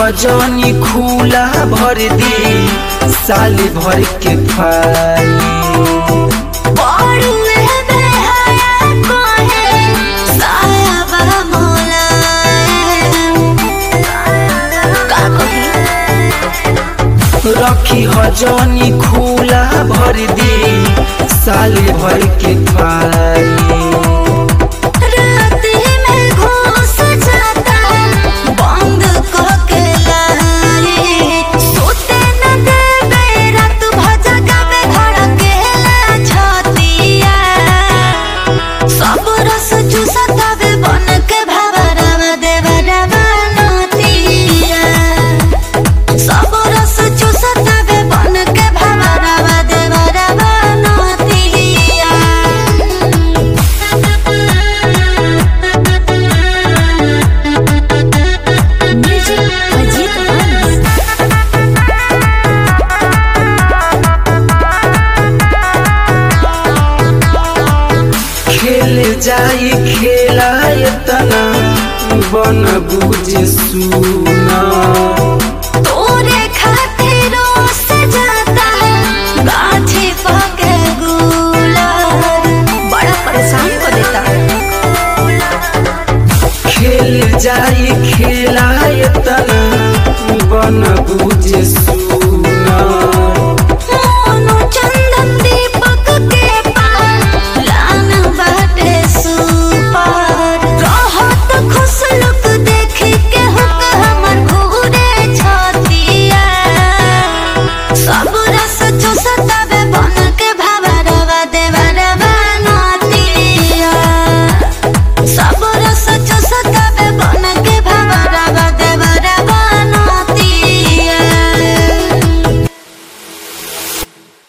हजनी खुला भर दी साल भर के फाली बड़ुए बेहया कोहे सायाबा मोलायम का कही रखी हजनी खुला भर दी साल भर के फाली राती में घुस जाता बंद करके लाई सोते न देवे रात भजगा में धड़केला छतिया सब रस चूसतावे बन के भवरवा देवरवा नतिया सब रस चूसतावे बन के भवरवा देवरवा नतिया म्यूजिक अजीत अंश खेल जाई खेला तना बन बुझ सुना